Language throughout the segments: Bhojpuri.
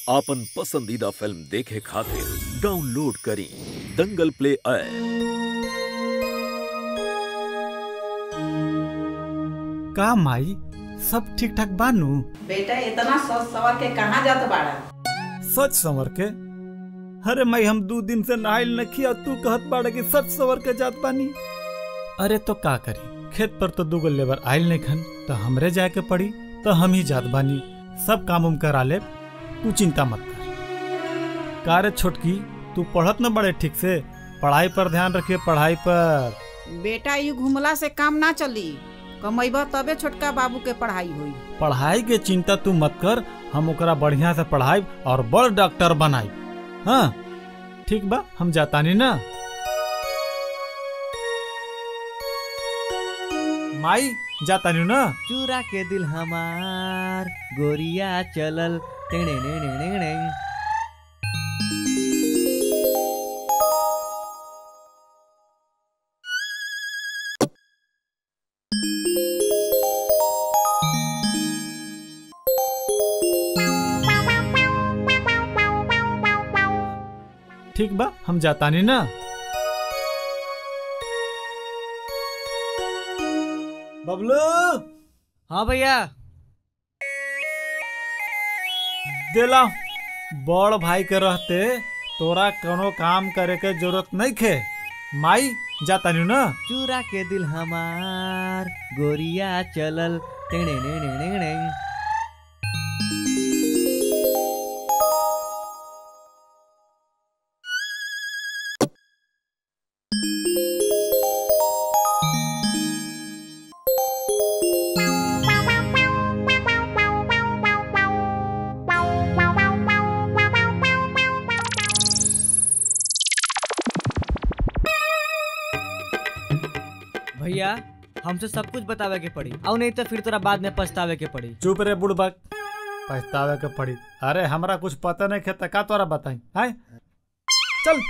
आपन पसंदीदा फिल्म देखे खातिर डाउनलोड करी दंगल प्ले ऐप का माई सब ठीक ठाक बानू बेटा इतना सस सवर के कहाँ जात बाड़ा सच संवर के अरे माई हम दू दिन से नहाइल नखी और तू कहत बाड़ा कि सच संवर के जात बानी अरे तो का करी खेत पर तो दूगो लेबर आइल नहीं खन तो हमरे जाए के पड़ी तो हम ही जात बानी सब काम उम करा ले तू चिंता मत कर का रे छोटकी तू पढ़त न बड़े ठीक से पढ़ाई पर ध्यान रखिए पढ़ाई पर बेटा यू घुमला से काम ना चली कमैबा तबे छोटका बाबू के पढ़ाई हुई पढ़ाई के चिंता तू मत कर हम ओकरा बढ़िया से पढ़ाई और बड़ डॉक्टर बनाई हाँ ठीक बा हम जातानी ना माई जातानी ना चूरा के दिल हमार गोरिया चलल टेणे टेणे टेणे ठीक बा हम जातानी ना बबलू हाँ भैया देला बड़ भाई के रहते तोरा कोनो काम करे के जरूरत नहीं खे माई जातानी ना चूरा के दिल हमार गोरिया चलल टेणे टेणे टेणे भैया हमसे सब कुछ बतावे के पड़ी और नहीं तो फिर तोरा बाद में पछतावे के पड़ी चुप रे बुड़बक पछतावे के पड़ी अरे हमरा कुछ पता नहीं खे त का तोरा बताई आय चल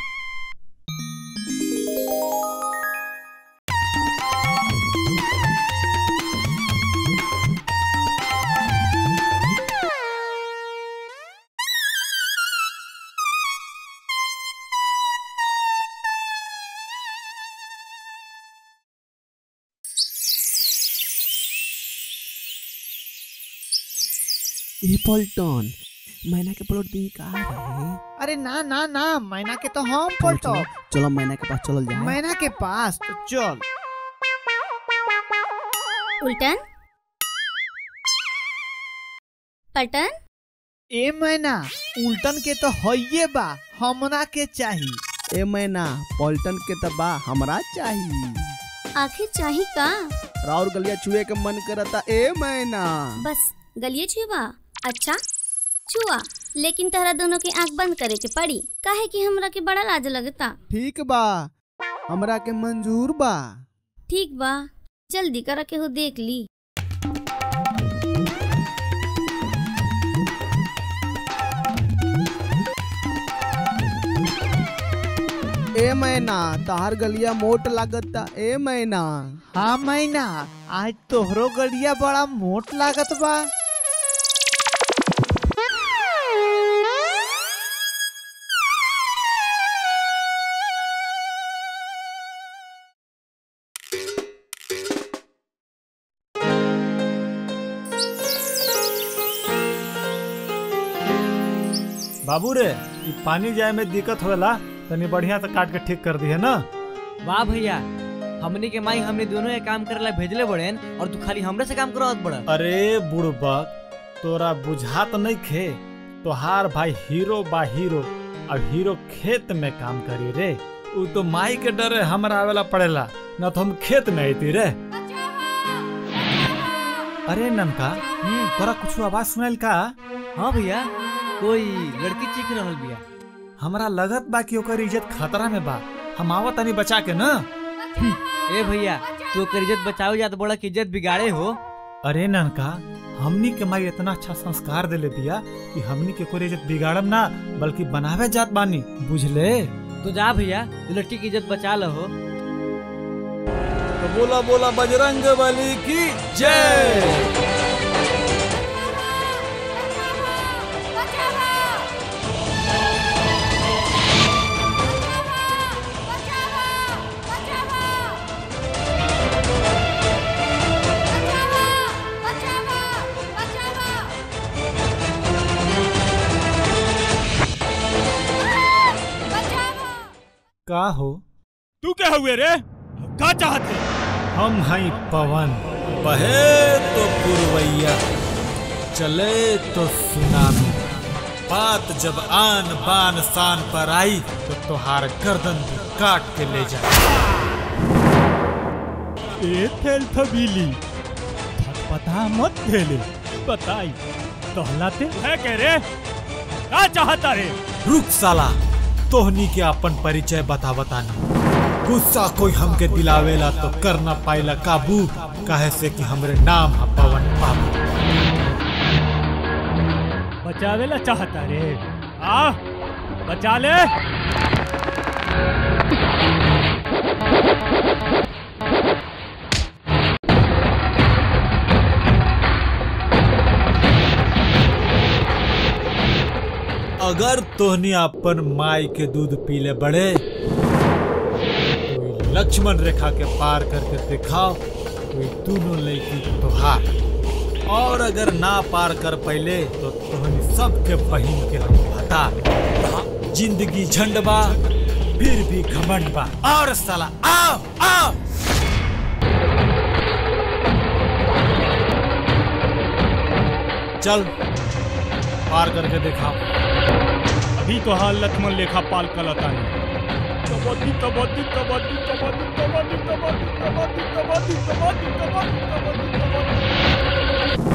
ए पल्टन मैना के प्लॉट दी का रहे अरे ना ना ना मैना के तो हम पलटो चलो मैना के पास चलल जाए मैना के पास तो चल उल्टन पलटन ए मैना उल्टन के तो हइये बा हमरा के चाही ए मैना पल्टन के तबा हमरा चाहिए आखिर चाही का राउर गलिया छुए के मन करता ए मैना बस गलिए छुआ अच्छा छुआ लेकिन तहरा दोनों की आंख बंद करे के पड़ी काहे कि हमरा के बड़ा लाज लगता ठीक बा हमरा के मंजूर बा ठीक बा जल्दी करा के हो देख ली ए मैना तहार गलिया मोट लागता ए मैना हाँ मैना आज तोहरो गड़िया बड़ा मोट लागत बा बाबू रे ई पानी जाए में दिक्कत होला तनी बढ़िया से काट के ठीक कर दी है ना वाह भैया हमनी के माई हमने दोनों ये काम करे ला भेजले बड़ेन और तू खाली हमरे से काम करवात बड़ा अरे बुड़बक तोरा बुझात नहीं खे तोहार भाई हीरो बा हीरो अब हीरो खेत में काम करी रे उ तो माई के डरे हमरा आवेला पड़ेला न तो हम खेत में आती रे अरे ननका तोरा कुछ आवाज सुनाइल का हाँ भैया कोई लड़की चीख रहल बिया हमरा लगत बा कि ओकर इज्जत खतरा में बा हम आवत तनी बचा के ना ए भैया तू ओकर इज्जत बचाओ जात बड़ा की इज्जत बिगाड़े हो अरे ननका हमनी के माई इतना अच्छा संस्कार देले बिया कि हमनी के कोई इज्जत बिगाड़म ना बल्कि बनावे जात बानी बुझले तू जा भैया तू लड़की की इज्जत बचा लहो तो बोला बोला बजरंग बली की जय का हो तू क्या हुए रे का चाहते हम हई पवन बहे तो पुरवैया चले तो सुनामी बात जब आन बान शान पर आई तो तुहार गर्दन भी काट के ले जा ए थेल थबीली पता मत थेले बताई तहलाते है कह रे का चाहता रे रुक साला तोहनी के अपन परिचय बता बतानी गुस्सा कोई हमके दिलावेला तो कर ना पाइला काबू काहे से कि हमरे नाम है पवन बाबू बचावेला चाहता रे आ बचा ले अगर तोहनी अपन माई के दूध पीले बड़े कोई लक्ष्मण रेखा के पार करके दिखाओ कोई दोनों लड़की तोहार और अगर ना पार कर पहले तो तोहनी सबके बहिन के हम बता जिंदगी झंडबा फिर भी घमंड बा और साला आओ आओ चल पार करके दिखाओ अभी तो हाल लक्ष्मण लेखा पाल कलता है कबड्डी कबड्डी कबड्डी कबड्डी कबड्डी कबड्डी कबड्डी कबड्डी कबड्डी कबड्डी कबड्डी कबड्डी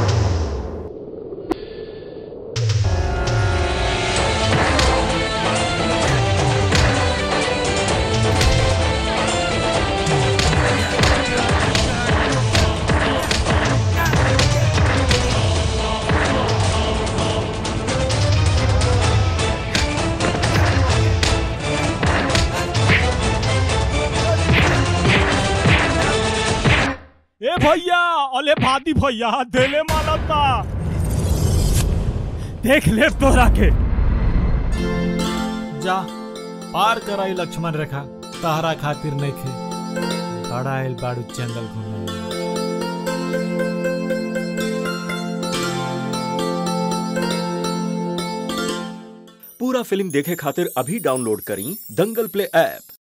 ए भैया अले भादी भैया देले मालता देख ले तोरा के जा पार कराई लक्ष्मण रेखा तहरा खातिर नहीं खे बड़ा आइल बाड़ू जंगल घूमे पूरा फिल्म देखे खातिर अभी डाउनलोड करी दंगल प्ले ऐप